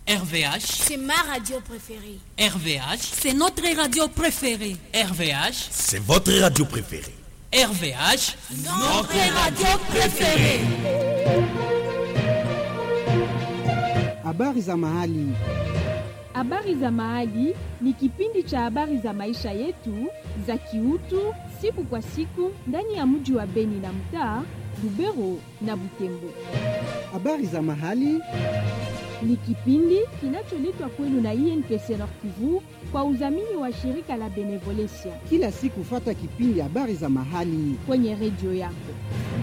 RVH, C'est ma radio préférée. RVH, C'est notre radio préférée. RVH, C'est votre radio préférée. RVH. Notre radio préférée. Habari za mahali. Habari za Mahali ni kipindi cha habari za maisha yetu za kiutu siku kwa siku ndani ya mji wa Beni na mtaa Lubero na Butembo. Habari za mahali. Ni kipindi kinacholetwa kwenu na INPC Nord Kivu kwa udhamini wa shirika la Benevolencia Kila siku fata kipindi habari za mahali. kwenye redio yako.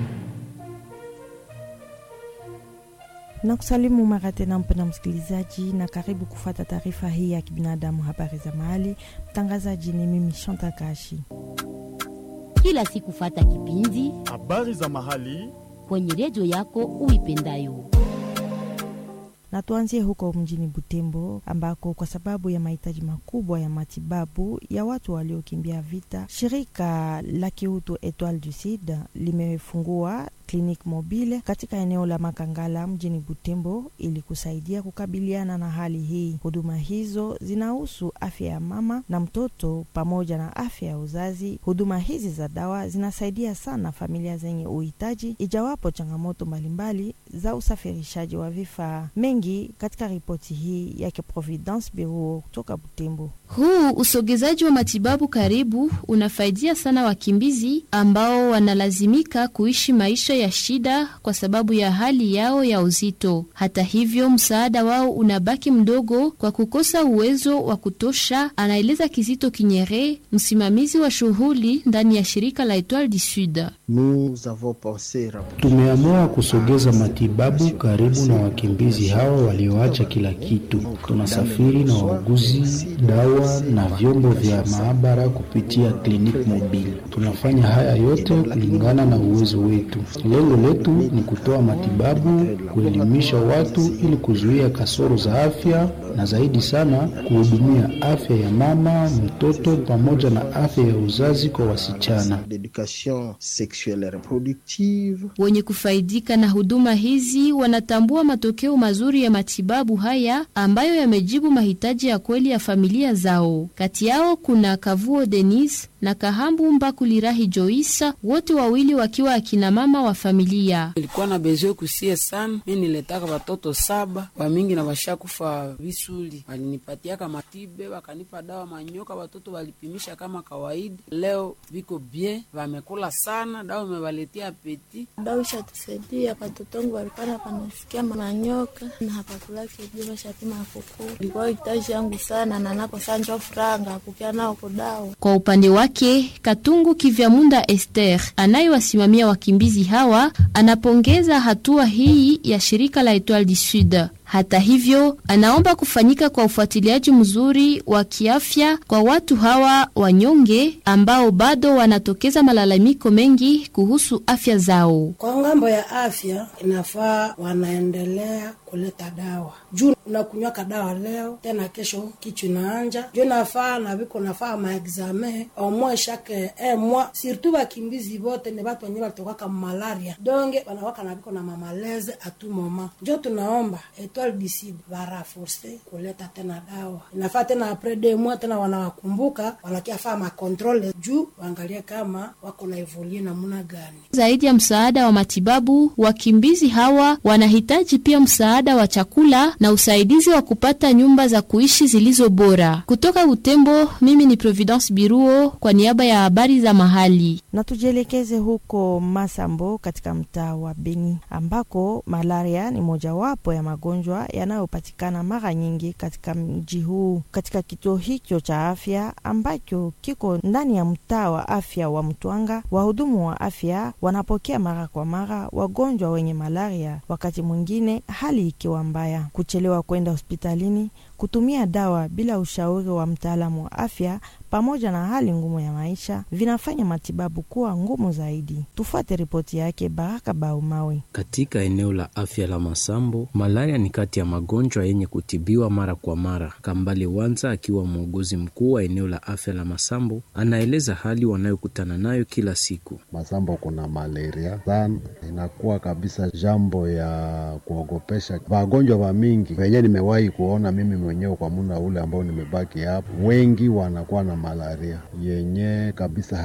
na kusalimu mara tena mpena msikilizaji, na karibu kufata taarifa hii ya kibinadamu, habari za mahali. Mtangazaji ni mimi Shanta Kashi. kila siku fata kipindi habari za mahali kwenye redio yako uipendayo. na tuanzie huko mjini Butembo ambako kwa sababu ya mahitaji makubwa ya matibabu ya watu waliokimbia vita, shirika la kiutu Etoile du Sud limefungua kliniki mobile katika eneo la Makangala mjini Butembo ili kusaidia kukabiliana na hali hii. Huduma hizo zinahusu afya ya mama na mtoto pamoja na afya ya uzazi. Huduma hizi za dawa zinasaidia sana familia zenye uhitaji, ijawapo changamoto mbalimbali za usafirishaji wa vifaa mengi. Katika ripoti hii yake Providence Bureau kutoka Butembo. Huu usogezaji wa matibabu karibu unafaidia sana wakimbizi ambao wanalazimika kuishi maisha ya shida kwa sababu ya hali yao ya uzito. Hata hivyo, msaada wao unabaki mdogo kwa kukosa uwezo wa kutosha, anaeleza Kizito Kinyere, msimamizi wa shughuli ndani ya shirika la Etoile du Sud. Tumeamua kusogeza matibabu karibu na wakimbizi hao walioacha kila kitu. Tunasafiri na wauguzi, dawa na vyombo vya maabara kupitia kliniki mobile. Tunafanya haya yote kulingana na uwezo wetu. Lengo letu ni kutoa matibabu, kuelimisha watu ili kuzuia kasoro za afya na zaidi sana kuhudumia afya ya mama, mtoto pamoja na afya ya uzazi kwa wasichana. Wenye kufaidika na huduma hizi wanatambua matokeo mazuri ya matibabu haya ambayo yamejibu mahitaji ya kweli ya familia zao. Kati yao kuna Kavuo Denis na Kahambu Mbakulirahi Joisa, wote wawili wakiwa akina mama wa familia. Nilikuwa na bezwe kusie sana, mi niletaka watoto saba wamingi na washakufa visuli, walinipatiaka matibe, wakanipa dawa manyoka, watoto walipimisha kama kawaida. Leo viko bien, vamekula sana, dawa imewaletea apeti. dawa ishatusaidia watotongu walipana panasikia manyoka na hapakulake juu washapima kukuu ilikuwa hitaji yangu sana na nako sanjwa furanga kukia nao kudawa Kwa upande wake Katungu Kivyamunda Esther anayewasimamia wakimbizi hawa anapongeza hatua hii ya shirika la Etoile du Sud. Hata hivyo, anaomba kufanyika kwa ufuatiliaji mzuri wa kiafya kwa watu hawa wanyonge ambao bado wanatokeza malalamiko mengi kuhusu afya zao. Kwa ngambo ya afya inafaa wanaendelea kuleta dawa juu unakunywaka dawa leo tena kesho kichwa inaanja juu nafaa na viko nafaa maexame omwe shake eh, mwa surtout bakimbizi bote ni batu wenye batokaka malaria donge wanawaka na viko na mamaleze atu moma njo tunaomba Etoile du Sud baraforce kuleta tena dawa inafaa tena apres de mois tena wanawakumbuka wanakiafaa makontrole juu waangalie kama wako na evolie namuna gani Zaidi ya msaada wa matibabu, wakimbizi hawa wanahitaji pia msaada wa chakula na usaidizi wa kupata nyumba za kuishi zilizo bora. Kutoka Butembo, mimi ni Providence Biruo kwa niaba ya habari za mahali. na tujielekeze huko Masambo katika mtaa wa Beni ambako malaria ni mojawapo ya magonjwa yanayopatikana mara nyingi katika mji huu. Katika kituo hicho cha afya ambacho kiko ndani ya mtaa wa afya wa Mtwanga, wahudumu wa afya wanapokea mara kwa mara wagonjwa wenye malaria, wakati mwingine hali ikiwa mbaya, kuchelewa kwenda hospitalini, kutumia dawa bila ushauri wa mtaalamu wa afya pamoja na hali ngumu ya maisha vinafanya matibabu kuwa ngumu zaidi. Tufuate ripoti yake Baraka Baumawe. Katika eneo la afya la Masambo, malaria ni kati ya magonjwa yenye kutibiwa mara kwa mara. Kambale Wanza akiwa muuguzi mkuu wa eneo la afya la Masambo anaeleza hali wanayokutana nayo kila siku. Masambo kuna malaria sana, inakuwa kabisa jambo ya kuogopesha. Wagonjwa wa mingi wenyewe nimewahi kuona mimi mwenyewe kwa muda ule ambao nimebaki hapo, wengi wanakuwa na malaria yenye kabisa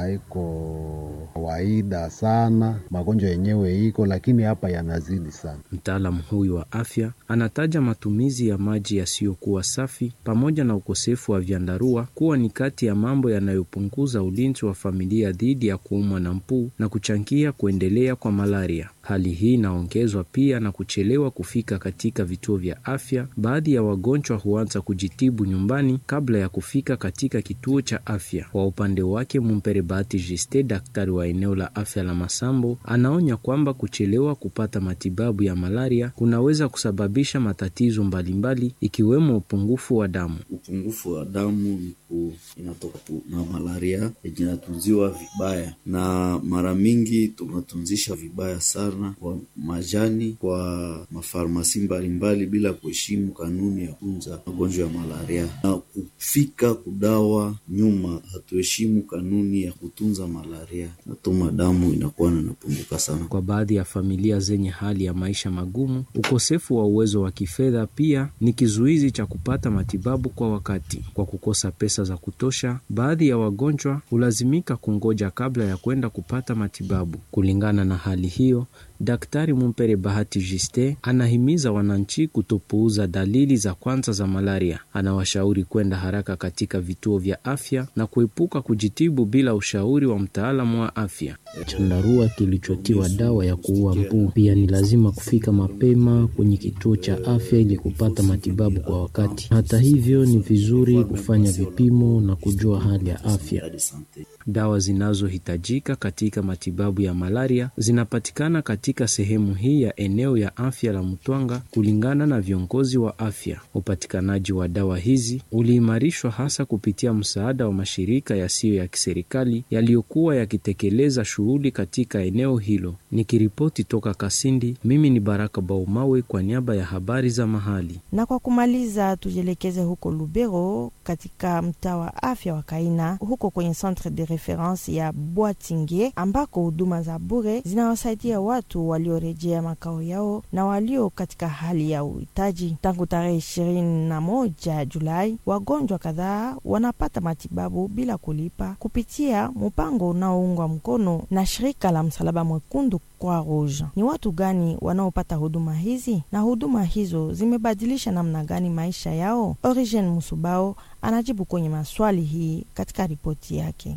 haiko kawaida sana. Magonjwa yenyewe iko, lakini hapa yanazidi sana. Mtaalamu huyu wa afya anataja matumizi ya maji yasiyokuwa safi pamoja na ukosefu wa vyandarua kuwa ni kati ya mambo yanayopunguza ulinzi wa familia dhidi ya kuumwa na mpu na kuchangia kuendelea kwa malaria. Hali hii inaongezwa pia na kuchelewa kufika katika vituo vya afya. Baadhi ya wagonjwa huanza kujitibu nyumbani kabla ya kufika katika kituo cha afya. Kwa upande wake, Mumpere Bahati Jiste, daktari wa eneo la afya la Masambo, anaonya kwamba kuchelewa kupata matibabu ya malaria kunaweza kusababisha matatizo mbalimbali ikiwemo upungufu wa damu. Upungufu wa damu ni inatoka na malaria yenye inatunziwa vibaya, na mara mingi tunatunzisha vibaya sana kwa majani kwa mafarmasi mbalimbali bila kuheshimu kanuni ya kunza magonjwa ya malaria, na kufika kudawa nyuma, hatuheshimu kanuni ya kutunza malaria, natuma damu inakuwa nanapunguka sana. Kwa baadhi ya familia zenye hali ya maisha magumu, ukosefu wa uwezo wa kifedha pia ni kizuizi cha kupata matibabu kwa wakati. Kwa kukosa pesa za kutosha, baadhi ya wagonjwa hulazimika kungoja kabla ya kwenda kupata matibabu. Kulingana na hali hiyo, Daktari Mumpere Bahati Jiste anahimiza wananchi kutopuuza dalili za kwanza za malaria. Anawashauri kwenda haraka katika vituo vya afya na kuepuka kujitibu bila ushauri wa mtaalamu wa afya. Chandarua kilichotiwa dawa ya kuua mbu pia ni lazima kufika mapema kwenye kituo cha afya ili kupata matibabu kwa wakati. Hata hivyo, ni vizuri kufanya vipimo na kujua hali ya afya. Dawa zinazohitajika katika matibabu ya malaria zinapatikana katika sehemu hii ya eneo ya afya la Mtwanga. Kulingana na viongozi wa afya, upatikanaji wa dawa hizi uliimarishwa hasa kupitia msaada wa mashirika yasiyo ya kiserikali yaliyokuwa yakitekeleza shughuli katika eneo hilo. Nikiripoti toka Kasindi, mimi ni Baraka Baumawe kwa niaba ya habari za mahali. Na kwa kumaliza, tujielekeze huko Lubero katika mtaa wa afya wa Kaina, huko kwenye centre de reference ya Bwatinge ambako huduma za bure zinawasaidia watu waliorejea makao yao na walio katika hali ya uhitaji. Tangu tarehe ishirini na moja Julai, wagonjwa kadhaa wanapata matibabu bila kulipa kupitia mpango unaoungwa mkono na shirika la Msalaba Mwekundu Croix Rouge. Ni watu gani wanaopata huduma hizi na huduma hizo zimebadilisha namna gani maisha yao? Origen Musubao anajibu kwenye maswali hii katika ripoti yake.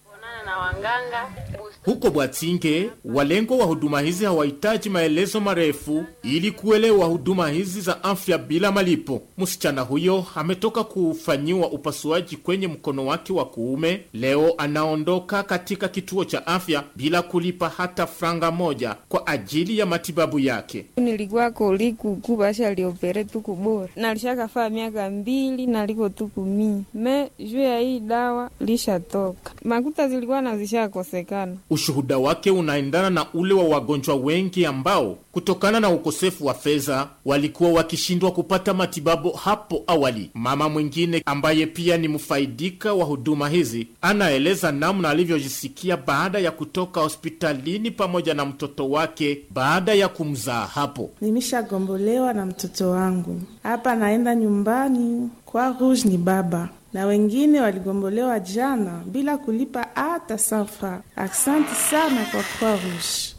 na wanganga Huko Bwatinge, walengo wa huduma hizi hawahitaji maelezo marefu ili kuelewa huduma hizi za afya bila malipo. Msichana huyo ametoka kufanyiwa upasuaji kwenye mkono wake wa kuume. Leo anaondoka katika kituo cha afya bila kulipa hata franga moja kwa ajili ya matibabu yake. nilikuwa kolikuku basha liopere tuku bora nalishakafaa miaka mbili naliko tuku mii me juu ya hii dawa lishatoka makuta zilikuwa nazishakosekana Ushuhuda wake unaendana na ule wa wagonjwa wengi ambao kutokana na ukosefu wa fedha walikuwa wakishindwa kupata matibabu hapo awali. Mama mwingine ambaye pia ni mfaidika wa huduma hizi anaeleza namna alivyojisikia baada ya kutoka hospitalini pamoja na mtoto wake baada ya kumzaa hapo. Nimeshagombolewa na mtoto wangu hapa, naenda nyumbani kwa Rouge ni baba na wengine waligombolewa jana bila kulipa hata sanfa. Asante sana kwa Croix Rouge.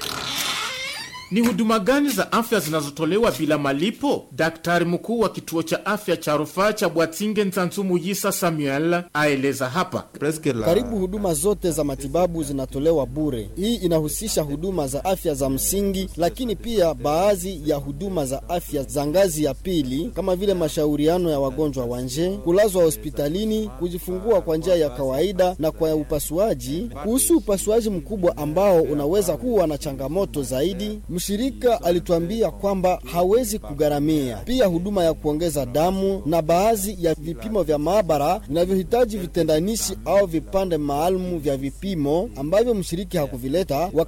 Ni huduma gani za afya zinazotolewa bila malipo? Daktari mkuu wa kituo cha afya cha rufaa cha Bwatinge Nzanzumu Yisa Samuel aeleza hapa. Karibu huduma zote za matibabu zinatolewa bure. Hii inahusisha huduma za afya za msingi, lakini pia baadhi ya huduma za afya za ngazi ya pili kama vile mashauriano ya wagonjwa wa nje, kulazwa hospitalini, kujifungua kwa njia ya kawaida na kwa upasuaji. Kuhusu upasuaji mkubwa ambao unaweza kuwa na changamoto zaidi, mshirika alituambia kwamba hawezi kugharamia. Pia huduma ya kuongeza damu na baadhi ya vipimo vya maabara vinavyohitaji vitendanishi au vipande maalumu vya vipimo ambavyo mshiriki hakuvileta